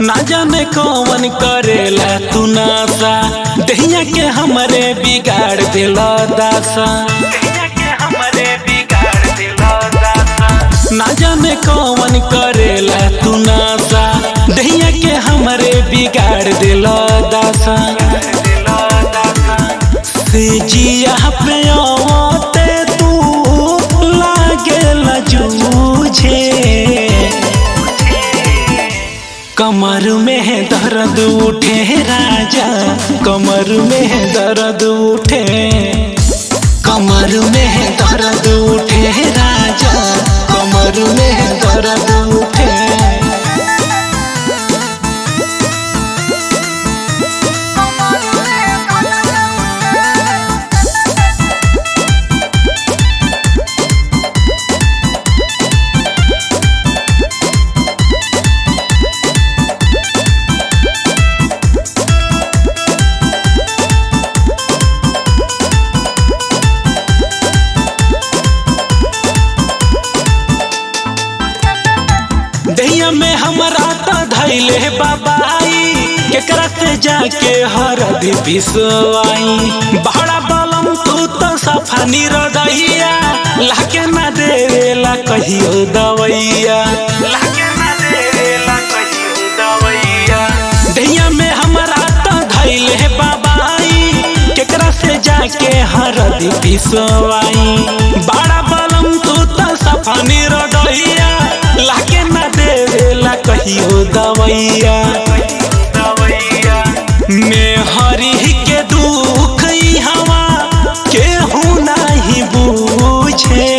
ना जाने कौन करेला तू नासा दहिया के हमरे बिगाड़ दिला दासा ना जाने कौन करेला तू नासा दहिया के हमरे बिगाड़ दिला दासा से जिया पे आवते तू लागे जूझे कमर में है दर्द उठे राजा कमर में है दर्द उठे कमर में है दर्द उठे राजा कमर में है दर्द उठे दहिया में हमारा तो धैले बाबाई केकरा से जाके हरदी पिसवाई बड़ा बलम तू तो सफा निरदैया लाके ना देवेला कहियो दवैया लाके ना देवेला कहियो दवैया दहिया में हमारा तो धैले बाबाई केकरा से जाके हरदी पिसवाई बड़ा बलम तू तो सफा निरदैया लाके ना देवेला कहियो दवैया में हरी के दुख ई हवा केहू नहीं बूझे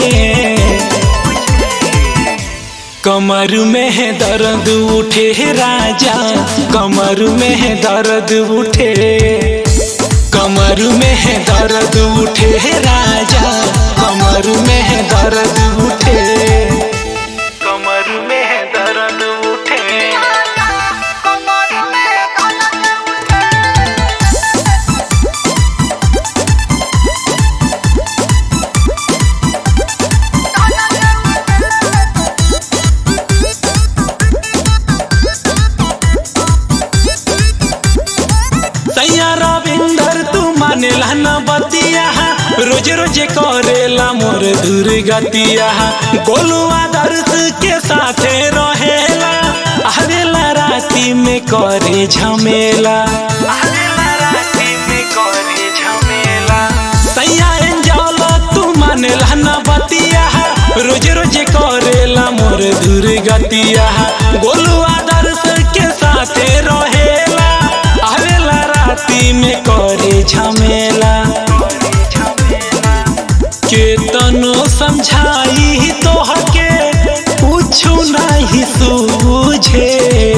कमर में है दर्द उठे राजा कमर में है दर्द उठे कमर में है दर्द उठे राजा कमर में है दर्द उठे कमर में है दर्द उठे सैया रविंदर तू मानेला न बतिया रोज रोज करेला मोर दुर्गतिया गोलुआ दर्द के साथे रहेला आवेला राती में करे झमेला आवेला राती में करे झमेला सैया एंजल तू मानेला न बतिया रोज रोज करेला मोर दुर्गतिया गोलुआ दर्द के साथे रहेला आवेला राती में करे झमेला केतनो समझाई तो हके कुछु नहीं सूझे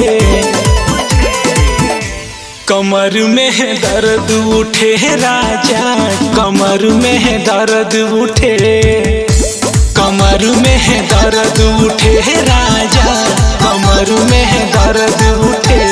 कमर में है दर्द उठे राजा कमर में है दर्द उठे कमर में है दर्द उठे राजा कमर में है दर्द उठे